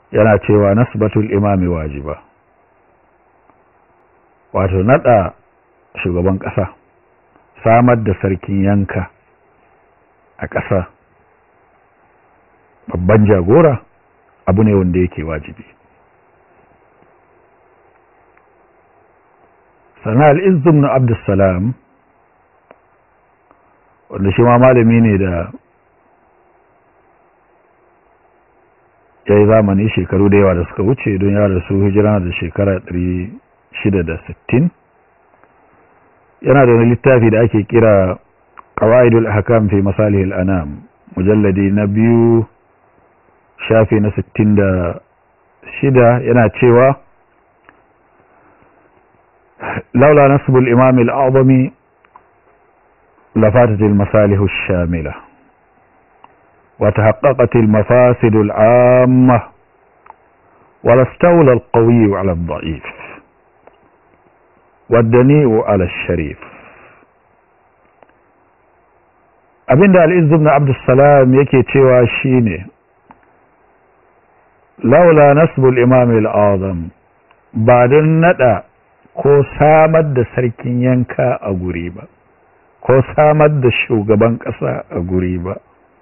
yana cewa nasbatul imami wajiba wato nada shugaban ƙasa samar da sarkin yanka a ƙasa babban jagora abu ne wanda yake wajibi sana al'izzum na abdussalam wanda shi ma malami ne da ya yi zamani shekaru da yawa da suka wuce don ya rasu hijira da shekara 660 yana da wani littafi da ake kira qawaidul ahkam fi masalihil anam mujalladi na biyu shafi na 66 yana cewa laula nasbul imam al-a'zami lafatat al-masalih ash-shamila وتحققت المفاسد العامة ولا استولى القوي على الضعيف والدنيء على الشريف abinda al'izzu ibn abdussalam yake cewa shine laula nasbul imam al-azam ba don nada ko samar da sarkin yanka a guri ba ko samar da shugaban kasa a guri ba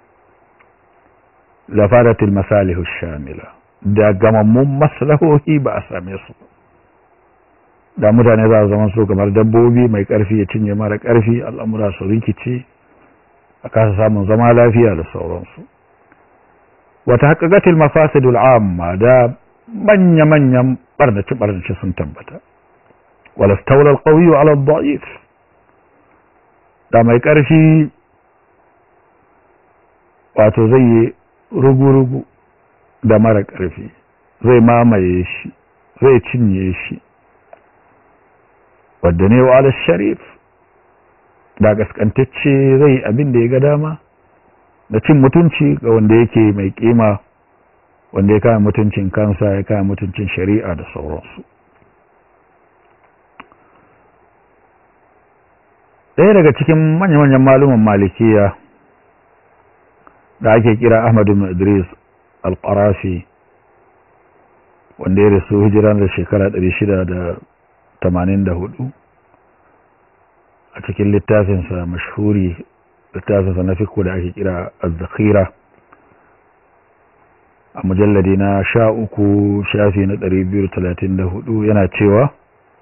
lafadatul masalihu shamila da gamammun maslahohi ba a same su da mutane za su zama su kamar dabbobi mai karfi ya cinye mara karfi al'amura su rikice a kasa samun zama lafiya da sauransu wata haƙaƙatil mafasidul amma da manya-manyan ɓarnace-ɓarnace sun tabbata wala staular ƙauyi ala da'if da mai ƙarfi wato zai yi rugu-rugu da mara ƙarfi zai mamaye shi zai cinye shi wadda ne wa ala sharif da gaskantacce zai abin da ya ga dama da cin mutunci ga wanda yake mai kima wanda ya kama mutuncin kansa ya kama mutuncin shari'a da sauransu ɗaya daga cikin manya-manyan malumin malikiya da ake kira ahmadu idris al-qarafi wanda ya rasu hijira da shekara 684 a cikin littafinsa mashhuri littafinsa na fiko da ake kira az-zakhira a mujalladi na sha uku shafi na 234 yana cewa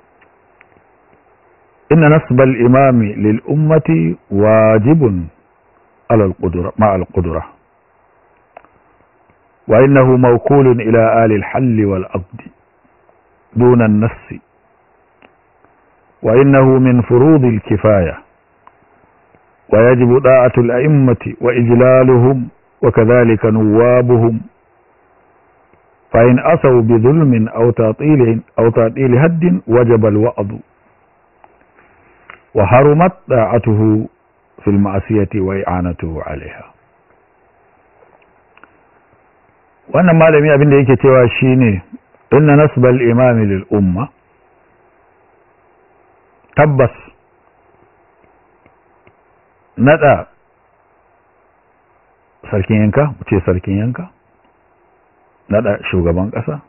inna nasbal imami lil ummati wajibun على القدرة مع القدرة وإنه موكول إلى آل الحل والعقد دون النص وإنه من فروض الكفاية ويجب طاعة الأئمة وإجلالهم وكذلك نوابهم فإن أصوا بظلم أو تعطيل أو تعطيل هد وجب الوعظ وحرمت طاعته في المعصية وإعانته عليها wannan malami abin da yake cewa shine inna nasbal imami lil umma tabbas nada sarkin yanka ce sarkin yanka nada shugaban kasa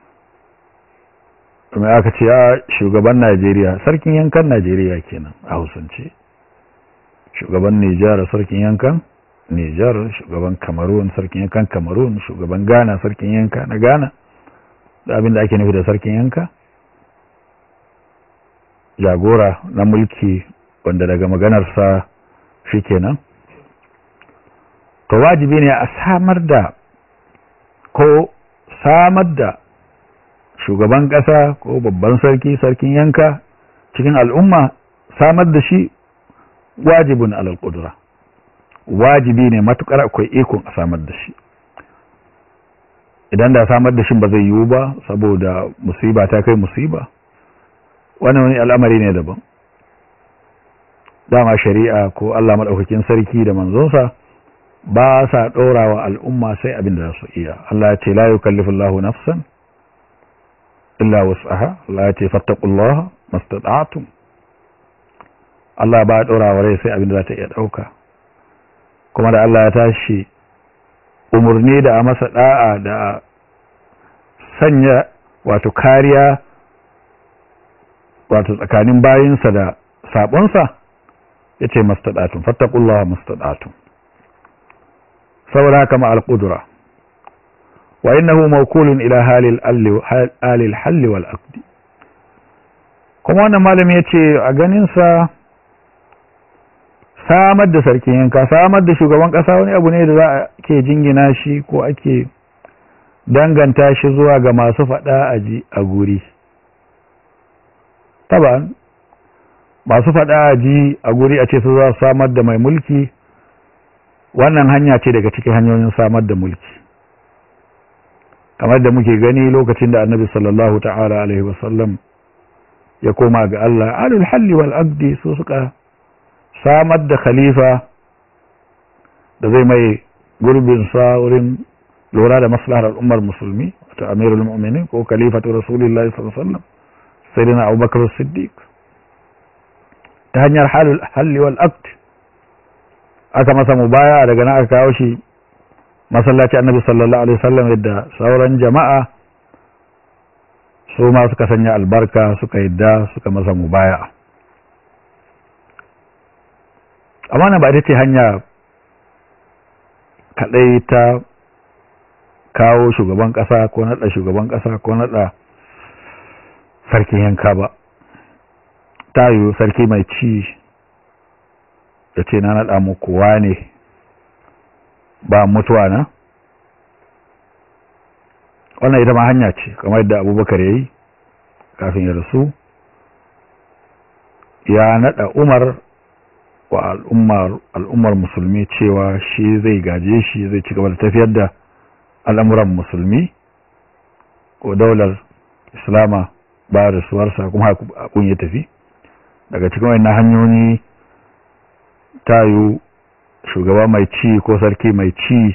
kuma aka ce a shugaban Najeriya sarkin yankan Najeriya kenan a Hausance shugaban Nijar sarkin yankan Nijar shugaban Cameroon sarkin yankan Cameroon shugaban Ghana sarkin yanka na Ghana da abin da ake nufi da sarkin yanka jagora na mulki wanda daga maganarsa shikenan to wajibi ne a samar da ko samar da shugaban ƙasa ko babban sarki sarkin yanka cikin al'umma samar da shi wajibin alal ƙudura wajibi ne matukar akwai ikon a samar da shi idan da samar da shi ba zai yiwu ba saboda musiba ta kai musiba wani wani al'amari ne daban dama shari'a ko Allah maɗaukakin sarki da manzonsa ba sa ɗora wa al'umma sai abin da za su iya Allah ya ce la yukallifu Allahu nafsan illa wus'aha Allah ya ce fattaqullaha mastata'tum Allah ba ɗora wa rai sai abin da za ta iya ɗauka kuma da Allah ya tashi umarni da a masa da'a da sanya wato kariya wato tsakanin bayinsa da sabonsa ya ce mastaɗatun fattakullawa mastaɗatun saboda haka ma'al ƙudura wa innahu mawkulun ila halil halli wal aqdi kuma wannan malami ya ce a ganinsa samar da sarkin yanka samar da shugaban ƙasa wani abu ne da za a ke jingina shi ko ake danganta shi zuwa ga masu faɗa a ji a guri taban masu faɗa a ji a guri a ce su za su samar da mai mulki wannan hanya ce daga cikin hanyoyin samar da mulki kamar da muke gani lokacin da annabi sallallahu ta'ala alaihi wasallam ya koma ga Allah alul halli wal aqdi su suka samar da khalifa da zai mai gurbin sa wurin lura da maslahar al'ummar musulmi wato amirul mu'minin ko khalifatu rasulillahi sallallahu alaihi wasallam sayyidina abubakar siddiq ta hanyar halli wal aqd aka masa mubaya daga nan aka kawo shi masallaci annabi sallallahu alaihi wasallam yadda sauran jama'a su ma suka sanya albarka suka yadda suka masa mubaya amma na ba ita ce hanya kadai ta kawo shugaban kasa ko nada shugaban kasa ko nada sarkin yanka ba ta yiwu sarki mai ci da ce na naɗa muku ne ba mutuwa na wannan ita ma hanya ce kamar yadda abubakar ya yi kafin ya rasu ya naɗa umar wa al'ummar musulmi cewa shi zai gaje shi zai ci gaba da tafiyar da al'amuran musulmi ko daular islama ba rasuwarsa kuma hakun ya tafi daga cikin wannan hanyoyi tayu shugaba mai ci ko sarki mai ci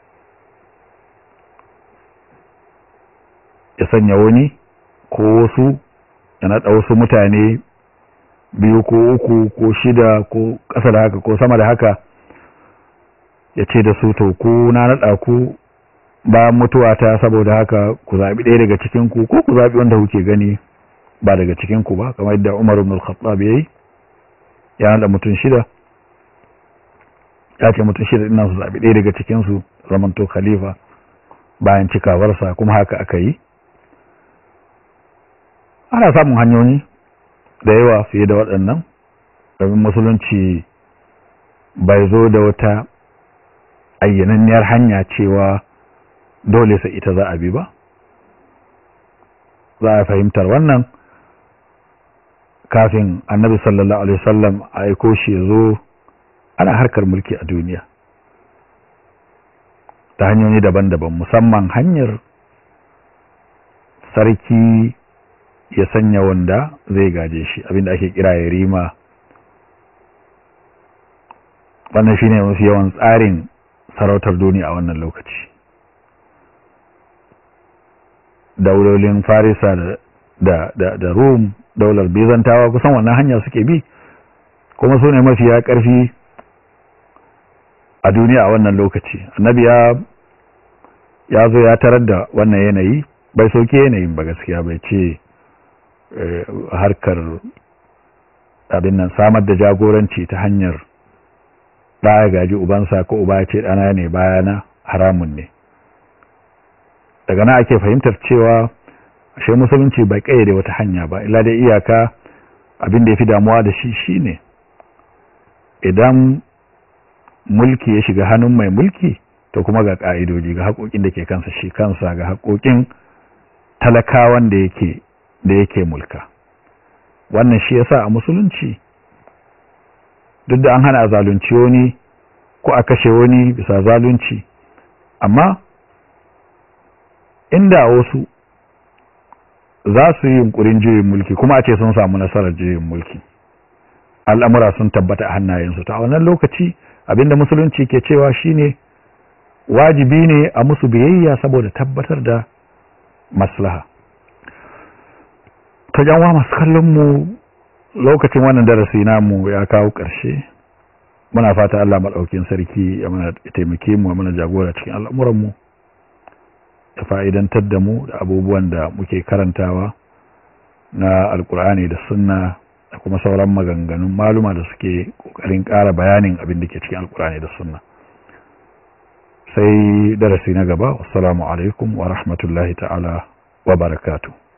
ya sanya wani ko wasu ya naɗa wasu mutane biyu ko uku ko shida ko ƙasa da haka ko sama da haka ya ce da su to ku na naɗa ku bayan mutuwa ta saboda haka ku zaɓi ɗaya daga cikinku ko ku zaɓi wanda kuke gani ba daga cikinku ba kamar yadda umar ibn al-khattab yayi ya naɗa mutum shida ya ce mutum shida ina su zaɓi ɗaya daga cikinsu zamanto khalifa bayan cikawarsa kuma haka aka yi ana samun hanyoyi da yawa fiye da waɗannan domin musulunci bai zo da wata ayyananniyar hanya cewa dole sai ita za a bi ba za a fahimtar wannan kafin annabi sallallahu alaihi wasallam a aiko shi ya zo ana harkar mulki a duniya ta hanyoyi daban-daban musamman hanyar sarki ya sanya wanda zai gaje shi abinda ake kira ya rima wannan shine mafi yawan tsarin sarautar duniya a wannan lokaci daulolin farisa da da da, da rum daular bizantawa kusan wannan hanya suke bi kuma su ne mafiya ƙarfi a duniya a wannan lokaci annabi ya ya zo ya tarar da wannan yanayi bai soke yanayin ba gaskiya bai ce harkar abin nan samar da jagoranci ta hanyar ɗaya gaji ubansa ko uba ya ce ɗana ne bayana haramun ne daga nan ake fahimtar cewa ashe musulunci bai kayyade wata hanya ba illa dai iyaka abin da ya fi damuwa da shi shine idan mulki ya shiga hannun mai mulki to kuma ga ka'idoji ga haƙoƙin da ke kansa shi kansa ga haƙoƙin talakawan da yake da yake mulka wannan shi yasa a musulunci duk da an hana zalunci wani ko a kashe wani bisa zalunci amma inda wasu za su yi yunkurin juyin mulki kuma a ce sun samu nasarar juyin mulki al'amura sun tabbata a hannayensu ta wannan lokaci abinda musulunci ke cewa shine wajibi ne a musu biyayya saboda tabbatar da maslaha ta janwa masu kallon mu lokacin wannan darasi namu ya kawo ƙarshe muna fata Allah maɗaukin sarki ya mana taimake mu mana jagora cikin al'amuranmu ya fa'idantar da mu da abubuwan da muke karantawa na alkur'ani da sunna da kuma sauran maganganun maluma da suke kokarin ƙara bayanin abin da ke cikin alkur'ani da sunna sai darasi na gaba wassalamu alaikum wa rahmatullahi ta'ala wa barakatuh